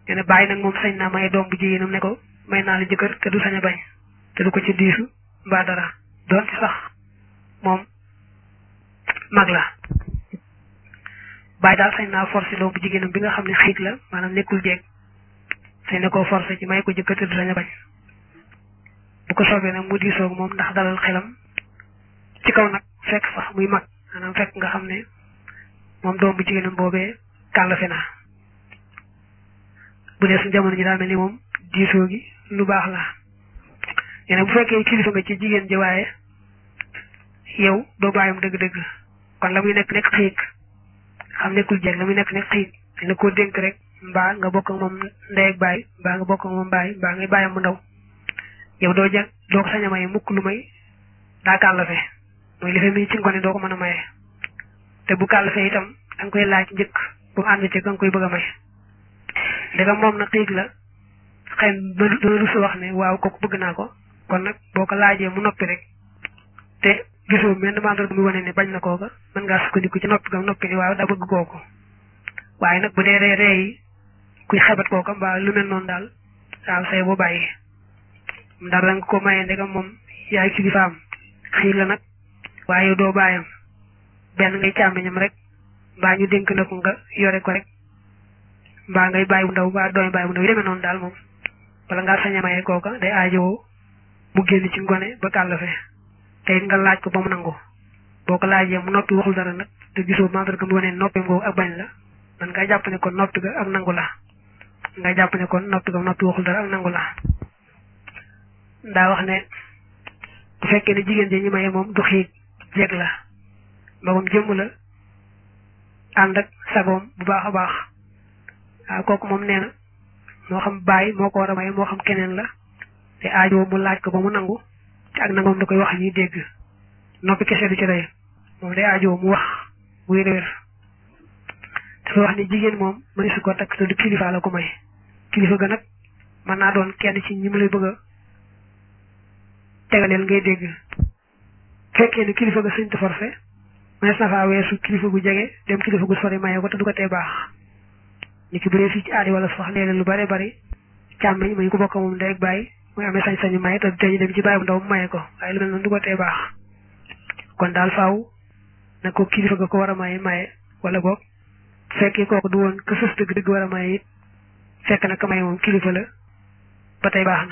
nee na bàyyi nag moom sañ naa may doom bu jigéenam ne ko may naa la jëkkër te du sañ a bañ te du ko ci diisu mbaa dara doon ci sax moom mag la bàyyi daal sañ naa forcé doom bu jigéenam bi nga xam ne xiit la maanaam nekkul jeeg sañ na koo forcé ci may ko jëkkër te du sañ a bañ bu ko soobee nag mu diisoog moom ndax dalal xelam ci kaw nag fekk sax muy mag maanaam fekk nga xam ne moom doom bu jigéenam boobee kàllafe na bu dee suñ jamono ji daal mel ni moom diisoo gi lu baax la yene bu fekkee kilifa nga ci jigéen ji waaye yow doo bàyyam dëgg-dëgg kon la muy nekk nekk xiig xam nekkul jeeg la muy nekk nekk xiig dina koo dénk rek mbaa nga bokk ak moom ndey ak baay mbaa nga bokk ak moom baay mbaa ngay bàyyam mu ndaw yow doo jag doo ko sañ a maye mukk lu may daa kàllafe mooy li fe mi ci ngone doo ko mën a maye te bu kàllafe itam da nga koy laaj njëkk bu mu ànd ci nga koy bëgg a may daga moom nag xiig la xëy na dana rusu wax ne waaw kooku bëgg naa ko kon nag boo ko laajee mu noppi rek te gisoo menn mandarga muy wane ne bañ na kooka mën ngaa sukkandiku ci noppi gam noppi ni waaw daa bëgg kooku waaye nag bu dee ree ree yi kuy xebat kooka mbaa lu mel noonu daal waaw say boo bàyyi ndax da nga ko mayee ndegam moom yaay kilifaam xiir la nag waaye doo bàyyam benn ngay càmmiñam rek mbaa ñu dénk na ko nga yore ko rek mbaa ngay bàyyi bu ndaw mbaa dooy bàyyi bu ndaw yi demee noonu daal moom wala ngaa sañ a maye kooka day aajowoo mu génn ci ngone ba kàllafe te it nga laaj ko ba mu nangu boo ko laajee mu noppi waxul dara nag te gisoo mandarga mu wane noppi ngoogu ak bañ la man nga jàpp ne kon noppi ga ak nangu la nga jàpp ne kon noppi ga noppi waxul dara ak nangu la ndaa wax ne bu fekkee ne jigéen ji ñu maye moom du xiig jeeg la magum jëmm la ànd ak sagoom bu baax a baax waaw kooku moom nee na moo xam bàyyi moo ko war a maye moo xam keneen la te aajo mu laaj ko ba mu nangu te ak nangoom da koy wax ñuy dégg noppi kese du ci doy moom day aajo mu wax muy réer dafa wax ni jigéen moom mëni su ko takk te du kilifa la ko may kilifa ga nag mën naa doon kenn ci ñi mu lay bëgg a tegaleel ngay dégg fekkee ne kilifa ga sëñ te forcé mënees na faa weesu kilifa gu jege dem kilifa gu sori maye ko te du ko tee baax ni ki bu dee fii ci aadi wala sax léeg-léeg lu bare bari càmmeñ muy ko bokk moom ndey ak bàyyi muy amee sañ-sañu maye te tey dem ci bàyyi bu ndaw mu maye ko waaye lu mel noonu du ko tee baax kon daal faaw na ko kilifa ga ko war a maye maye wala boog fekkee kooku du woon ka sës dëgg dëgg war a maye it fekk na ka maye moom kilifa la ba tey baax na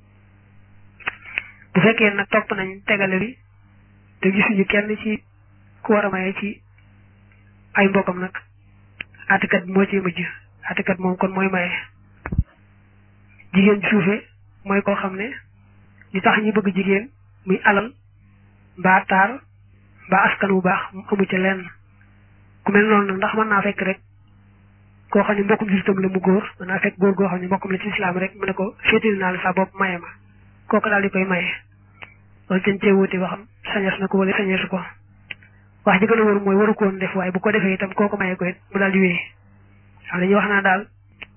bu fekkee nag topp nañ tegale bi te gisuñu kenn ci ku war a maye ci ay mbokkam nag atikat bi moo ci mujj atikat moom kon mooy maye jigéen ji suufe mooy koo xam ne li tax ñu bëgg jigéen muy alal mbaa taar mbaa askan wu baax mu amu ci lenn ku mel noonu nag ndax mën naa fekk rek koo xam ne mbokkum jullitam la mu góor mën naa fekk góor goo xam ne mbokkum la ci islaam rek mu ne ko féetal naa la sa bopp maye ma kooku daal di koy maye loolu dañ cee wuti waxam sañees na ko wala sañeesu ko wax ji gën a wër mooy waru ko woon def waaye bu ko defee itam kooku maye ko it mu daal di wéy xam dañuy wax naa daal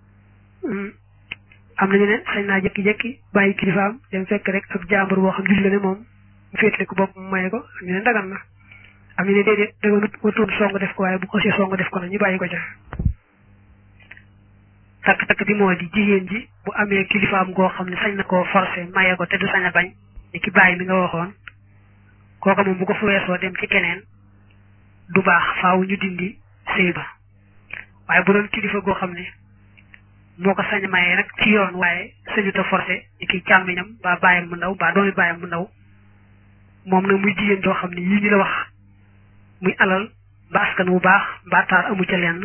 am nañu ne sañ naa jékki-jékki bàyyi kilifaam dem fekk rek ak jàmbur boo xam julli la ne moom mu féetale ko bopp mu maye ko am ñu ne dagan na am ñu ne déedéet daganut watuun song def ko waaye bu ko see song def ko na ñu bàyyi ko ca takk-takk bi moo di jigéen ji bu amee kilifaam goo xam ne sañ na koo forcé maye ko te du sañ a bañ ni ki bàyyi mi nga waxoon kooka moom bu ko fu weesoo dem ci keneen du baax faaw ñu dindi sëy ba waaye bu doon kilifa goo xam ne moo ko sañ maye nag ci yoon waaye sañuta forcé ni ki càmmiñam ba bàyyam bu ndaw ba doomi bàyyam bu ndaw moom nag muy jigéen joo xam ne yii ñu la wax muy alal ba askan wu baax mbaa taar amu ca lenn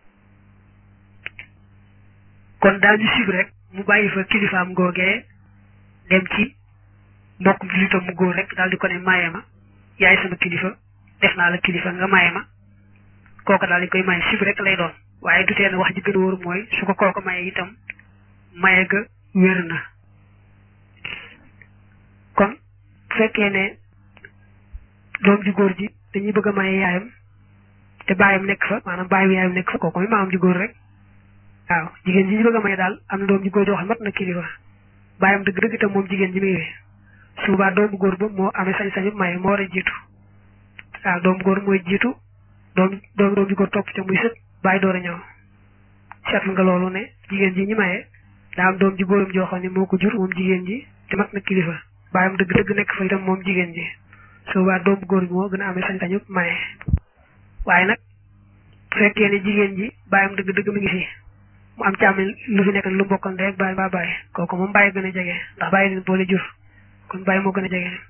kon daañu sib rek mu bàyyi fa kilifaam googee dem ci mbokkum jullitam mu góor rek daal di ko ne maye ma yaay sama kilifa def naa la kilifa nga maye ma kooka daal di koy maye sib rek lay doon waaye du tee ne wax ji gën a wóor mooy su ko kooka maye itam maye ga wér na kon bu fekkee ne doom ji góor ji dañuy bëgg a maye yaayam te baayam nekk fa maanaam baayu yaayam nekk fa kooku mooy maamam ji góor rek waaw jigéen ji ñu bëgg a maye daal am na doom ji góor joo xam mat na kilifa baayam dëgg dëgg itam moom jigéen ji muy wee su boobaa doomu góor ba moo amee sañ-sañu maye moo war a jiitu waaw doomu góor mooy jiitu doom doom doom ji góor topp ca muy sët bàyyi door a ñëw seetlu nga loolu ne jigéen ji ñi maye daa am doom ji góoram joo xam ne moo ko jur moom jigéen ji te mat na kilifa baayam dëgg dëgg nekk fa itam moom jigéen ji su boobaa doom bu góor bi moo gën a amee sañ-sañu maye waaye nag bu fekkee ne jigéen ji baayam dëgg dëgg mi ngi fi mu am càmm lu fi nekk lu mbokkal ndey ak baay ba baay kooku moom bàyyi gën a jege ndax bàyyi leen boole jur kon bàyyi moo gën a jege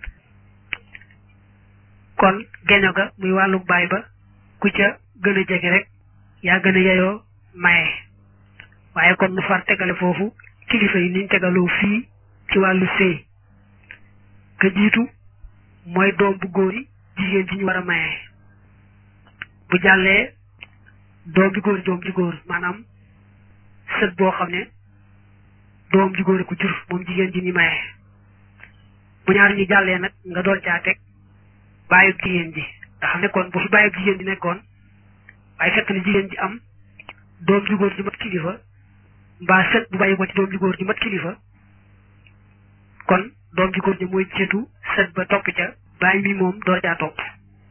kon geño ga muy wàllu baay ba ku ca gën a jege rek yaa gën a yeyoo maye waaye kon nu far tegale foofu kilifa yi niñ tegaloo fii ci wàllu sëy ka jiitu mooy doom bu góor yi jigéen ji ñu war a maye bu jàllee doom ji góor doom ji góor maanaam sët boo xam ne doom ji góor ko jur moom jigéen ji ñu maye bu ñaar ñi jàllee nag nga dool caa teg bàyyub jigéen ji nga xam ne kon bu fi bàyyub jigéen ji nekkoon waaye fekk na jigéen ji am doom ju góor ji mat kilifa mbaa sët bu bàyyi ko ci doom ju góor ji mat kilifa kon doom ju góor ji mooy jiitu sët ba topp ca bàyyi mi moom door caa topp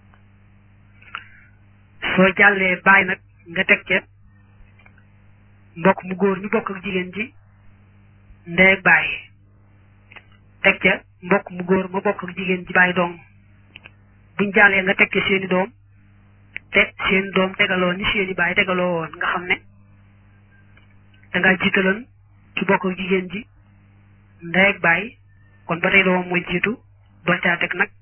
soo jàllee bàyyi nag nga teg ca mbokk mu góor ñu bokk ak jigéen ji ndey ak bàyyi teg ca mbokk mu góor ma bokk ak jigéen ji bàyyi dong buñ jàllee nga teg ca seeni doom te seen doom tegaloo ni seeni bàyyi tegaloo woon nga xam ne dangaa jiitaloon ci bokk ak jigéen ji ndey ak bàyyi kon ba tey doomam mooy jiitu doo caa teg nag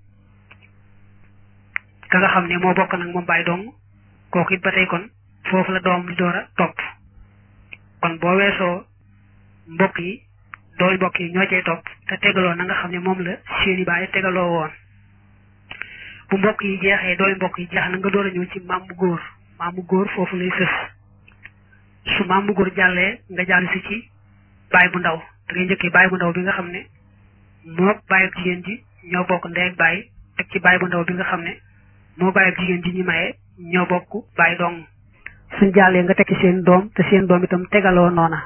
ka nga xam ne moo bokk nag moom bàyyi dong kooku it ba tey kon foofu la doom di door a topp kon boo weesoo mbokk yi dooy mbokk yi ñoo cay topp te tegaloo na nga xam ne moom la seeni bàyyi tegaloo woon bu mbokk yi jeexee dooy mbokk yi jeex na nga door a ñëw ci maam bu góor maam bu góor foofu lay sës su maam bu góor jàllee nga jàll si ci baay bu ndaw da ngay njëkkee baay bu ndaw bi nga xam ne moo baay ak jigéen ji ñoo bokk ndey ak baay teg ci baay bu ndaw bi nga xam ne moo baay ak jigéen ji ñi maye ñoo bokk baay dong suñ jàllee nga tekki seen doom te seen doom itam tegaloo noona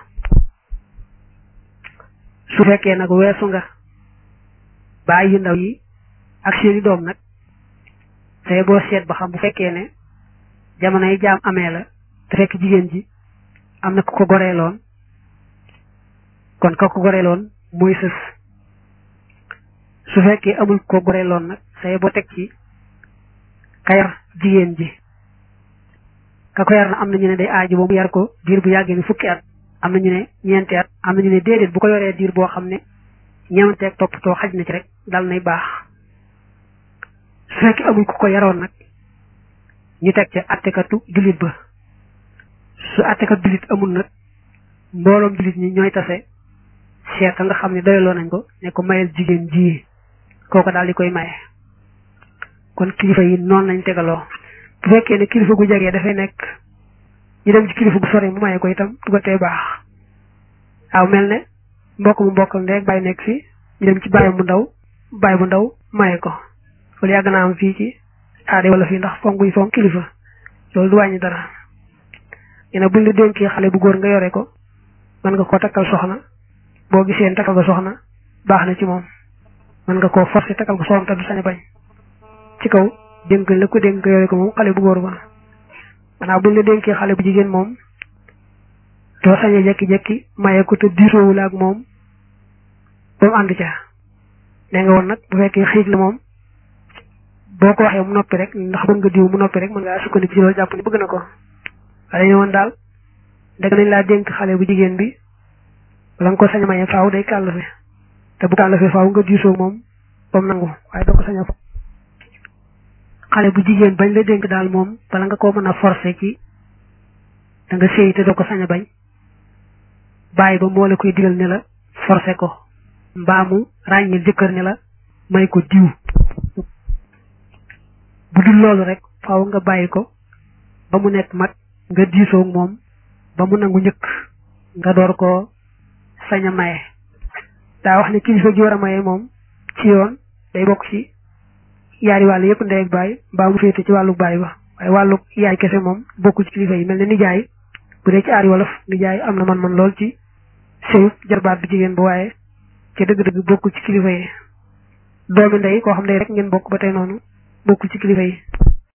su fekkee nag weesu nga baay yu ndaw yi ak seeni doom nag tey boo seet ba xam bu fekkee ne jamono yi jaam amee la te fekk jigéen ji am na ku ko goreeloon kon ka ko goreeloon mooy sës su fekkee amul ko goreeloon nag tey boo teg ci ka yar jigéen ji ka ko yar na am na ñu ne day aaju ba mu yar ko diir bu yàggee ni fukki at am na ñu ne ñeenti at am na ñu ne déedéet bu ko yoree diir boo xam ne ñeemanteeg toppatoo xaj na ci rek dal nay baax su fekkee amul ku ko yaroon nag ñu teg ca attekatu jullit ba su attekat jullit amul nag mbooloom jullit ñi ñooy tase seet nga xam ne doyaloo nañ ko ne ko mayel jigéen ji kooko daal di koy maye kon kilifa yi noonu lañ tegaloo bu fekkee ne kilifa gu jegee dafay nekk ñu dem ci kilifa gu sore mu maye ko itam du ko tee baax waaw mel ne mbokk mu mbokk ndek bàyyi nekk fi ñu dem ci bàyyi bu ndaw bàyyi bu ndaw maye ko loolu yàgg naa am fii ci aade wala fii ndax fonk yi fonk kilifa loolu du wàññi dara yéen buñ la dénkee xale bu góor nga yore ko mën nga koo takkal soxna boo gisee takkal ko soxna baax na ci moom mën nga koo forcer takkal ko soxna te du sañ a bañ ci kaw dénk la ko dénk nga yore ko moom xale bu góor ba maanaam buñ la dénkee xale bu jigéen moom doo sañ a jekki-jekki maye ko te diisoowul ak moom ba mu ànd ca nee nga woon nag bu fekkee xiig la moom boo ko waxee mu noppi rek ndax bëgg nga diw mu noppi rek mën ngaa sukkandiku ci loolu jàpp ni bëgg na ko waaye ñu woon daal dëgg nañ laa dénk xale bu jigéen bi wala nga ko sañ a maye faaw day kàllafe te bu kàllafe faaw nga diisoo moom ba mu nangu waaye doo ko sañ a xale bu jigéen bañ la dénk daal moom bala nga koo mën a forcer ci da nga séy te doo ko sañ a bañ bàyyi ba moo la koy digal ne la forcer ko mbaamu ràññil jëkkër ne la may ko diw bu dul loolu rek faaw nga bàyyi ko ba mu nekk mag nga diisoo moom ba mu nangu njëkk nga door koo sañ a maye daa wax ne kilifa gi war a maye moom ci yoon day bokk ci yaari wàll yëpp ndey ak baay mbaa mu féete ci wàllu baay ba waaye wàllu yaay kese moom bokkul ci kilifa yi mel ne nijaay bu dee ci aari wolof nijaay am na man-man lool ci sëyu jarbaat bi jigéen ba waaye ci dëgg-dëgg bokkul ci kilifa yi doomi ndey koo xam ne rek ngeen bokk ba tey noonu bokkul ci kilifa yi